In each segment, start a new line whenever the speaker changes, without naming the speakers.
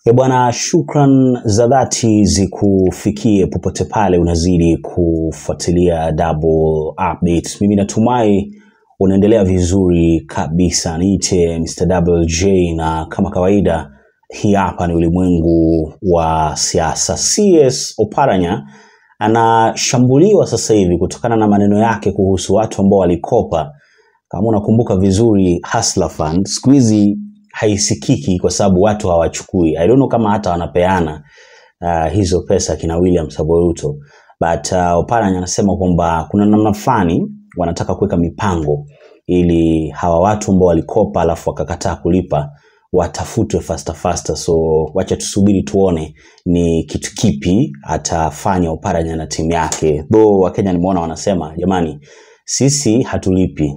E bwana, shukran za dhati zikufikie popote pale unazidi kufuatilia Double Update. Mimi natumai unaendelea vizuri kabisa. Niite Mr. Double J na kama kawaida, hii hapa ni ulimwengu wa siasa. CS Oparanya anashambuliwa sasa hivi kutokana na maneno yake kuhusu watu ambao walikopa. Kama unakumbuka vizuri, Hustler Fund siku hizi haisikiki kwa sababu watu hawachukui. I don't know kama hata wanapeana uh, hizo pesa kina William Samoei Ruto, but uh, Oparanya anasema kwamba kuna namna fulani wanataka kuweka mipango ili hawa watu ambao walikopa alafu wakakataa kulipa watafutwe faster faster. So wacha tusubiri tuone ni kitu kipi atafanya Oparanya na timu yake. Though Wakenya nimeona wanasema jamani, sisi hatulipi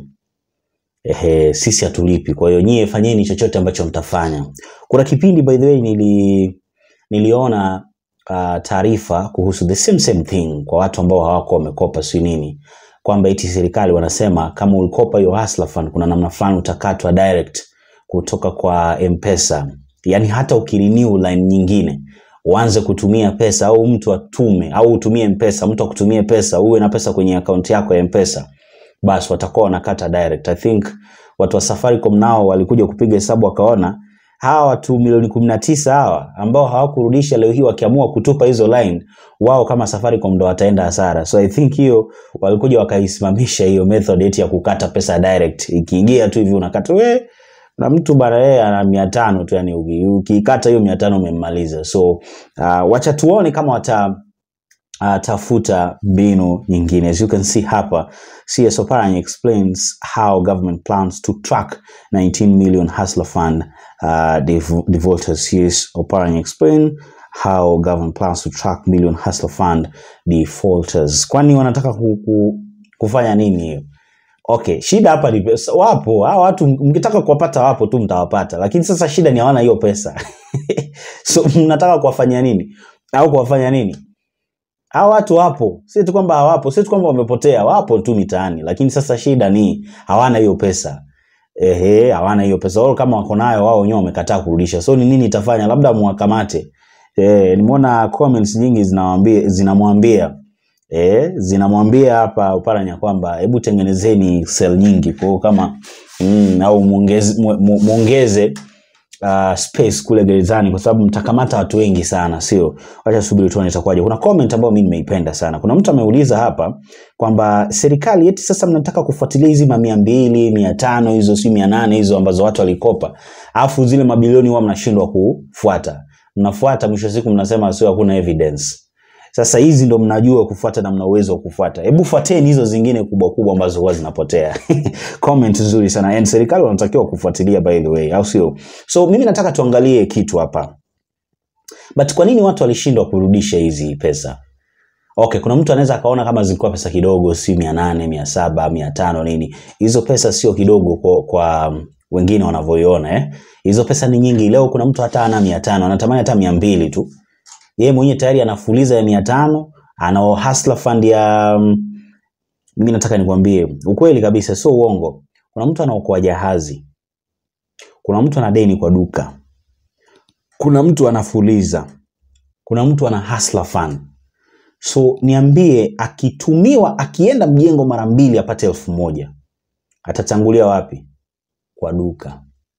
ehe, sisi hatulipi. Kwa hiyo nyie fanyeni chochote ambacho mtafanya. Kuna kipindi by the way nili, niliona uh, taarifa kuhusu the same same thing kwa watu ambao hawako wamekopa si nini, kwamba eti serikali wanasema kama ulikopa hiyo Hustler Fund kuna namna fulani utakatwa direct kutoka kwa M-Pesa, yaani hata ukirenew line nyingine uanze kutumia pesa au mtu atume au utumie M-Pesa, mtu akutumie pesa, uwe na pesa kwenye akaunti yako ya M-Pesa basi watakuwa wanakata direct. I think watu wa Safaricom nao walikuja kupiga hesabu wakaona hawa watu milioni kumi na tisa hawa ambao hawakurudisha leo hii wakiamua kutupa hizo line, wao kama Safaricom ndo wataenda hasara. So I think hiyo walikuja wakaisimamisha hiyo method eti ya kukata pesa direct, ikiingia tu hivi unakata we na mtu bana yeye ana mia tano tu, yani uki- ukiikata hiyo mia tano umemmaliza. So uh, wacha tuone kama wata uh, tafuta mbinu nyingine. As you can see hapa, CS Oparanya explains how government plans to track 19 million Hustler Fund uh, dev- defaulters. CS Oparanya explain how government plans to track million Hustler Fund defaulters. Kwani wanataka ku, ku, kufanya nini hiyo? Okay, shida hapa ni pesa. Wapo hawa watu, mkitaka kuwapata wapo tu, mtawapata, lakini sasa shida ni hawana hiyo pesa so mnataka kuwafanyia nini au kuwafanya nini? hawa watu wapo, si tu kwamba hawapo, si tu kwamba wamepotea, wapo tu mitaani, lakini sasa shida ni hawana hiyo pesa. Ehe, hawana hiyo pesa. Wao kama wako nayo wao wenyewe wamekataa kurudisha. So ni nini itafanya? Labda muwakamate. Eh, nimeona comments nyingi zinamwambia zinamwambia eh, zinamwambia hapa Oparanya kwamba hebu tengenezeni cell nyingi kwa hiyo kama mm, au muongeze mu- mu- muongeze uh, space kule gerezani kwa sababu mtakamata watu wengi sana, sio? Wacha subiri tuone itakuwaje. Kuna comment ambayo mimi nimeipenda sana. Kuna mtu ameuliza hapa kwamba serikali eti sasa mnataka kufuatilia hizi mamia mbili mia tano hizo si mia nane hizo ambazo watu walikopa, alafu zile mabilioni huwa mnashindwa kufuata. Mnafuata, mwisho wa siku mnasema sio, hakuna evidence. Sasa hizi ndo mnajua kufuata na mna uwezo wa kufuata. Hebu fuateni hizo zingine kubwa kubwa ambazo huwa zinapotea. Comment nzuri sana. And serikali wanatakiwa kufuatilia by the way, au sio? So mimi nataka tuangalie kitu hapa. But kwa nini watu walishindwa kurudisha hizi pesa? Okay, kuna mtu anaweza akaona kama zilikuwa pesa kidogo, si mia nane, mia saba, mia tano nini. Hizo pesa sio kidogo kwa, kwa um, wengine wanavyoiona eh. Hizo pesa ni nyingi. Leo kuna mtu hata ana mia tano, anatamani hata mia mbili tu yeye mwenyewe tayari anafuliza ya mia tano ana hustler fund ya mm, mimi nataka nikwambie ukweli kabisa sio uongo kuna mtu anaokoa jahazi kuna mtu ana deni kwa duka kuna mtu anafuliza kuna mtu ana hustler fund so niambie akitumiwa akienda mjengo mara mbili apate elfu moja atachangulia wapi kwa duka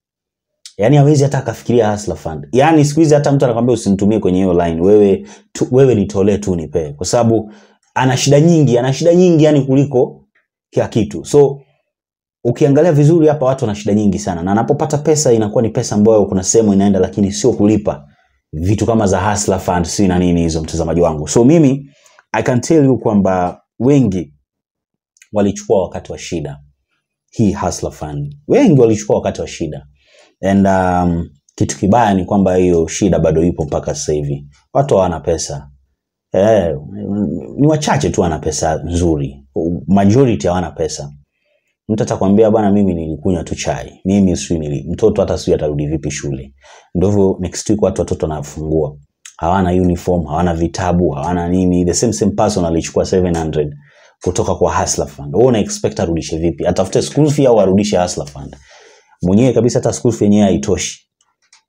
yaani hawezi hata akafikiria hustler fund yaani siku hizi hata mtu anakwambia usinitumie kwenye hiyo line wewe tu, wewe nitolee tu nipe kwa sababu ana shida nyingi ana shida nyingi yani kuliko kila kitu so ukiangalia vizuri hapa watu wana shida nyingi sana na anapopata pesa inakuwa ni pesa ambayo kuna sehemu inaenda lakini sio kulipa vitu kama za hustler fund si na nini hizo mtazamaji wangu so mimi i can tell you kwamba wengi walichukua wakati wa shida hii hustler fund wengi walichukua wakati wa shida and um, kitu kibaya ni kwamba hiyo shida bado ipo mpaka sasa hivi watu hawana pesa eh, ni wachache tu wana pesa nzuri majority hawana pesa mtu atakwambia bwana mimi nilikunywa tu chai mimi sijui nili mtoto hata sijui atarudi vipi shule ndio hivyo next week watu watoto wanafungua hawana uniform hawana vitabu hawana nini the same same person alichukua 700 kutoka kwa hustler fund wewe una expect arudishe vipi atafute school fee au arudishe hustler fund mwenyewe kabisa hata school fee yenyewe haitoshi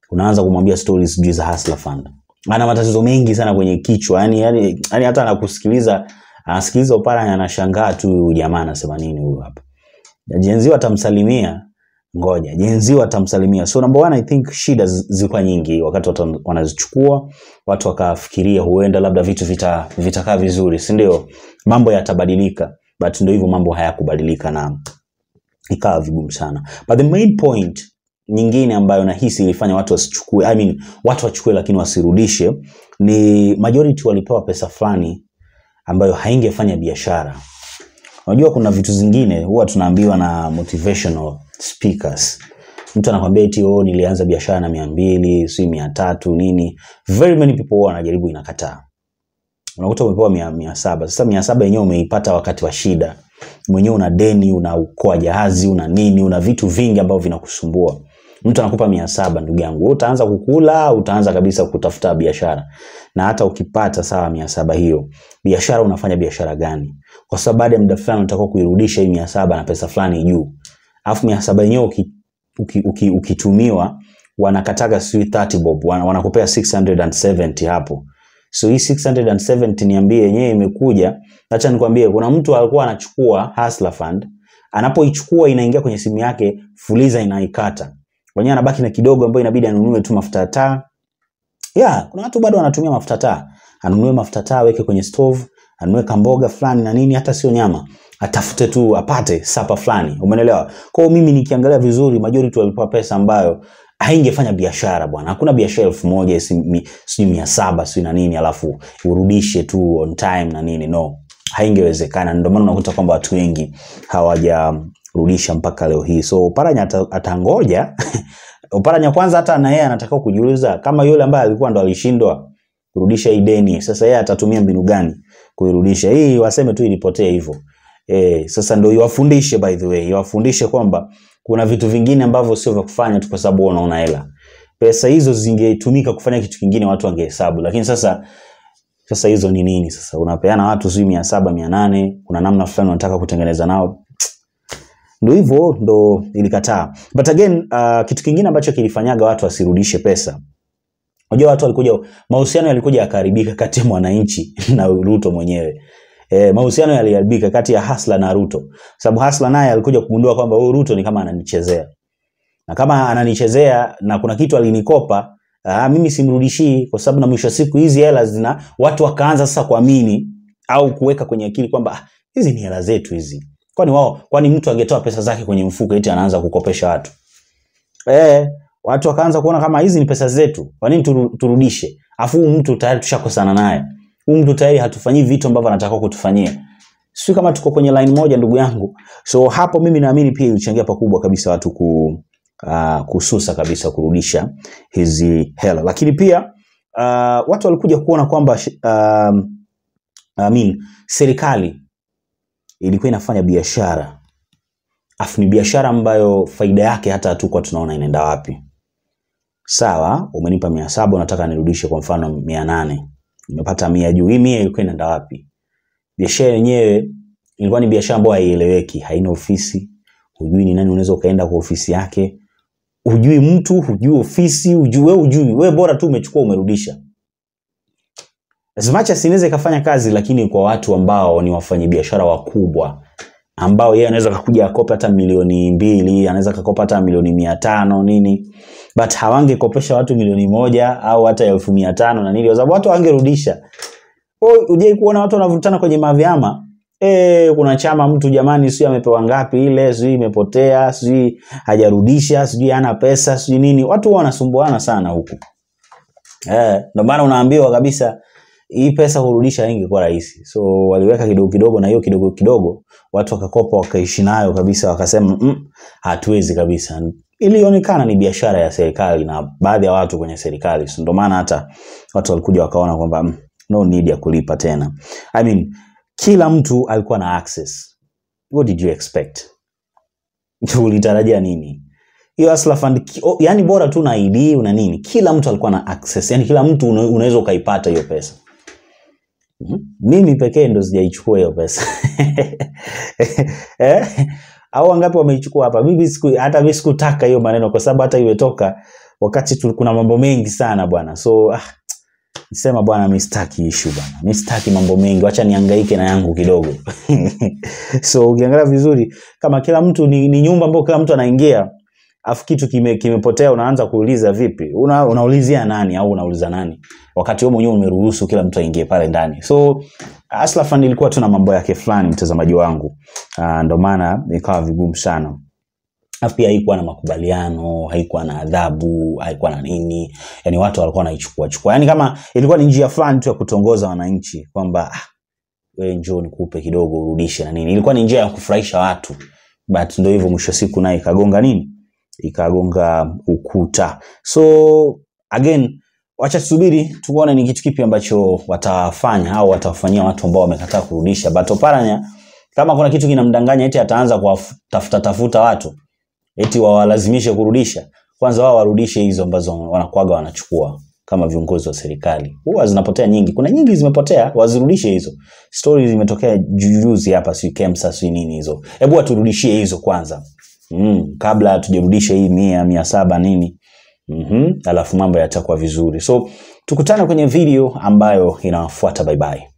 unaanza kumwambia stories sijui za Hustler Fund. Ana matatizo mengi sana kwenye kichwa, yani, yani, yani hata anakusikiliza anasikiliza Oparanya anashangaa tu, huyu jamaa anasema nini huyu hapa. Jenzi watamsalimia, ngoja jenzi watamsalimia. So number one, I think shida zi- zilikuwa nyingi wakati watu wanazichukua, watu wakafikiria huenda labda vitu vita vitakaa vizuri, si ndio? Mambo yatabadilika, but ndio hivyo, mambo hayakubadilika na ikawa vigumu sana. But the main point nyingine ambayo nahisi ilifanya watu wasichukue, I mean, watu wachukue lakini wasirudishe ni majority walipewa pesa fulani ambayo haingefanya biashara. Unajua kuna vitu zingine huwa tunaambiwa na motivational speakers. Mtu anakwambia eti oh, nilianza biashara na mia mbili si mia tatu nini. Very many people huwa wanajaribu inakataa. Unakuta umepewa mia, mia saba. Sasa mia saba yenyewe umeipata wakati wa shida, mwenyewe una deni, unaokoa jahazi, una nini, una vitu vingi ambavyo vinakusumbua. Mtu anakupa mia saba, ndugu yangu, wewe utaanza kukula, utaanza kabisa kutafuta biashara, na hata ukipata sawa mia saba hiyo biashara, unafanya biashara gani? Kwa sababu baada ya muda fulani unataka kuirudisha hii mia saba na pesa fulani juu, alafu mia saba yenyewe uki, uki, uki, ukitumiwa wanakataga sijui 30 bob, wana- wanakupea 670 hapo so hii 670 niambie yenyewe imekuja acha nikwambie kuna mtu alikuwa anachukua Hustler Fund anapoichukua inaingia kwenye simu yake fuliza inaikata wenyewe anabaki na kidogo ambayo inabidi anunue tu mafuta ya taa yeah, kuna watu bado wanatumia mafuta taa anunue mafuta taa aweke kwenye stove anunue kamboga fulani na nini hata sio nyama atafute tu apate sapa fulani umeelewa kwa hiyo mimi nikiangalia vizuri majority walipewa pesa ambayo haingefanya biashara bwana hakuna biashara elfu moja si- mi- sijui mia saba sijui na nini alafu urudishe tu on time na nini no haingewezekana ndio maana unakuta kwamba watu wengi hawajarudisha mpaka leo hii so Oparanya ata- atangoja Oparanya kwanza hata na yeye anataka kujiuliza kama yule ambaye alikuwa ndo alishindwa kurudisha hii deni sasa yeye atatumia mbinu gani kuirudisha hii waseme tu ilipotea hivyo eh sasa ndio iwafundishe by the way iwafundishe kwamba kuna vitu vingine ambavyo sio vya kufanya tu kwa sababu wewe unaona hela pesa hizo zingetumika kufanya kitu kingine watu wangehesabu lakini sasa sasa hizo ni nini sasa unapeana watu sijui mia saba mia nane kuna namna fulani unataka kutengeneza nao ndo hivyo ndo ilikataa but again uh, kitu kingine ambacho kilifanyaga watu wasirudishe pesa unajua watu walikuja mahusiano yalikuja yakaharibika kati ya mwananchi na ruto mwenyewe E, mahusiano yaliharibika kati ya Hasla na Ruto sababu Hasla naye alikuja kugundua kwamba huyu Ruto ni kama ananichezea na kama ananichezea na kuna kitu alinikopa aa, mimi simrudishii kwa sababu na mwisho wa siku hizi hela zina watu wakaanza sasa kuamini au kuweka kwenye akili kwamba "Ah, hizi ni hela zetu hizi kwani wao kwani mtu angetoa pesa zake kwenye mfuko eti anaanza kukopesha watu eh watu wakaanza kuona kama hizi ni pesa zetu kwa nini turu- turudishe afu huyu mtu tayari tushakosana naye huyu mtu tayari hatufanyii vitu ambavyo anataka kutufanyia sio kama tuko kwenye line moja ndugu yangu so hapo mimi naamini pia ilichangia pakubwa kabisa watu ku uh, kususa kabisa kurudisha hizi hela lakini pia uh, watu walikuja kuona kwamba uh, I mean, serikali ilikuwa inafanya biashara afu ni biashara ambayo faida yake hata hatukuwa tunaona inaenda wapi sawa umenipa mia saba unataka nirudishe kwa mfano mia nane nimepata mia juu hii mia ilikuwa inaenda wapi biashara yenyewe ilikuwa ni biashara ambayo haieleweki haina ofisi hujui ni nani unaweza ukaenda kwa ofisi yake hujui mtu hujui ofisi hujui we hujui we bora tu umechukua umerudisha as much as inaweza ikafanya kazi lakini kwa watu ambao ni wafanyabiashara wakubwa ambao yeye anaweza kakuja akope hata milioni mbili anaweza kakopa hata milioni mia tano nini but hawangekopesha watu milioni moja au hata elfu mia tano na nini kwa sababu watu hawangerudisha ujai kuona watu wanavutana kwenye mavyama E, kuna chama mtu jamani sijui amepewa ngapi ile sijui imepotea sijui hajarudisha sijui hana pesa sijui nini watu huwa wanasumbuana sana huku Eh, ndio maana unaambiwa kabisa hii pesa kurudisha ingekuwa rahisi so waliweka kidogo kidogo na hiyo kidogo kidogo watu wakakopa wakaishi nayo kabisa wakasema mm, hatuwezi kabisa ilionekana ni biashara ya serikali na baadhi ya watu kwenye serikali so ndio maana hata watu walikuja wakaona kwamba mm, no need ya kulipa tena I mean, kila mtu alikuwa na access what did you expect ulitarajia nini hiyo Hustler Fund ki- o- yani bora tu na ID una nini kila mtu alikuwa na access yani kila mtu una- unaweza ukaipata hiyo pesa Mhm. mimi pekee ndo sijaichukua hiyo pesa eh? au wangapi wameichukua hapa mimi siku, hata mi sikutaka hiyo maneno kwa sababu hata imetoka wakati tu, kuna mambo mengi sana bwana so ah, sema bwana mi sitaki issue bwana mi sitaki mambo mengi wacha niangaike na yangu kidogo so ukiangalia vizuri kama kila mtu ni, ni nyumba ambayo kila mtu anaingia afu kitu kime, kimepotea unaanza kuuliza vipi Una, unaulizia nani au unauliza nani wakati wewe mwenyewe umeruhusu kila mtu aingie pale ndani so Hustler Fund ilikuwa tu na mambo yake fulani mtazamaji wangu uh, ndo maana ikawa vigumu sana Alafu pia haikuwa na makubaliano haikuwa na adhabu haikuwa na nini yani watu walikuwa wanaichukua chukua yani kama ilikuwa ni njia fulani tu ya kutongoza wananchi kwamba ah, we njoo nikupe kidogo urudishe na nini ilikuwa ni njia ya kufurahisha watu but ndo hivyo mwisho wa siku naye ikagonga nini ikagonga ukuta so again wacha tusubiri tuone ni kitu kipi ambacho watafanya au watawafanyia watu ambao wamekataa kurudisha but oparanya kama kuna kitu kinamdanganya eti ataanza kuwatafuta tafuta watu eti wawalazimishe kurudisha kwanza wao warudishe hizo ambazo wanakuaga wanachukua kama viongozi wa serikali huwa zinapotea nyingi kuna nyingi zimepotea wazirudishe hizo stori zimetokea juzi hapa si kemsa si nini hizo hebu waturudishie hizo kwanza mm, kabla tujarudisha hii mia mia saba nini mm-hmm. alafu mambo yatakuwa vizuri so tukutane kwenye video ambayo inafuata bye bye